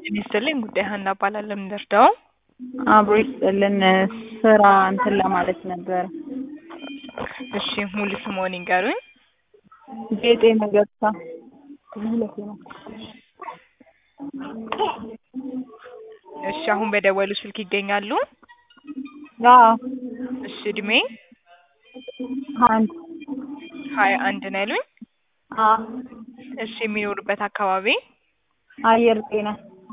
ጤና ይስጥልኝ ጉዳይ ሀና እባላለሁ። ምን ልርዳው? አብሮ ይስጥልን ስራ እንትን ለማለት ነበር። እሺ ሙሉ ስምዎን ይንገሩኝ? ጌጤ መገርሳ እሺ አሁን በደወሉ ስልክ ይገኛሉ? አዎ እሺ እድሜ? አንድ ሀያ አንድ ነው ያሉኝ? አዎ እሺ የሚኖሩበት አካባቢ? አየር ጤና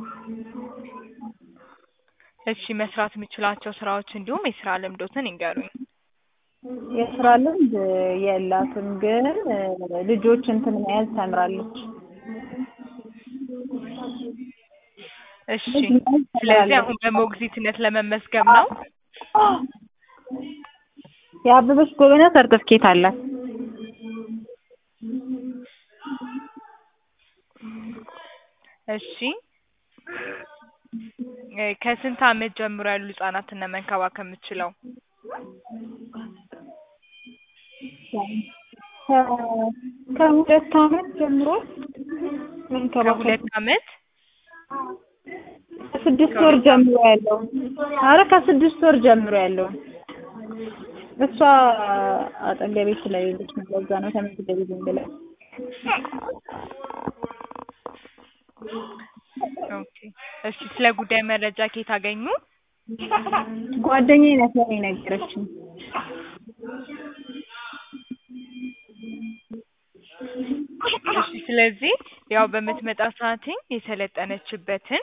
እሺ መስራት የሚችሏቸው ስራዎች እንዲሁም የስራ ልምዶትን ይንገሩኝ? የስራ ልምድ የላትም ግን ልጆች እንትን መያዝ ተምራለች። እሺ ስለዚህ አሁን በሞግዚትነት ለመመዝገብ ነው? የአበበች ጎበና ሰርተፍኬት አላት። እሺ ከስንት አመት ጀምሮ ያሉ ህጻናትን ነው መንከባከብ የምትችለው? ከሁለት አመት ጀምሮ መንከባከብ ከሁለት አመት ከስድስት ወር ጀምሮ ያለውን ኧረ ከስድስት ወር ጀምሮ ያለውን እሷ አጠገቤ ስለሌለች ነው ለዛ ነው ተመዝገቢ ዝም ብላ ኦኬ እሺ ስለ ጉዳይ መረጃ ከየት አገኙ? ጓደኛዬ ናት ለኔ የነገረችኝ። እሺ ስለዚህ ያው በምትመጣ ሰዓትኝ የሰለጠነችበትን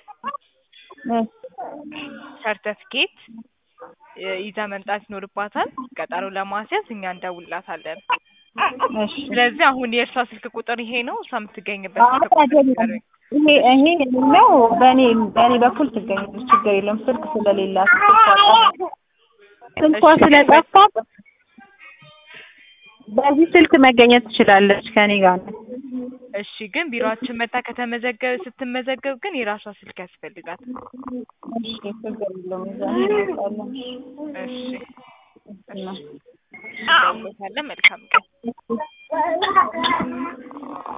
ሰርተፍኬት ይዛ መምጣት ይኖርባታል። ቀጠሮ ለማስያዝ እኛ እንደውልላታለን። እሺ ስለዚህ አሁን የእርሷ ስልክ ቁጥር ይሄ ነው? እሷ የምትገኝበት ስልክ ቁጥር አይደለም ንገሩኝ? ይሄ ይሄ የሌለው በእኔ በእኔ በኩል ትገኛለች ችግር የለውም ስልክ ስለሌላት ስልኳ ስለጠፋ በዚህ ስልክ መገኘት ትችላለች ከኔ ጋር ነው። እሺ ግን ቢሮአችን መታ ከተመዘገበ ስትመዘገብ ግን የራሷ ስልክ ያስፈልጋታል። እሺ ችግር የለውም እዛ እንመጣለን። እሺ እሺ እንደውልዎታለን። መልካም ቀን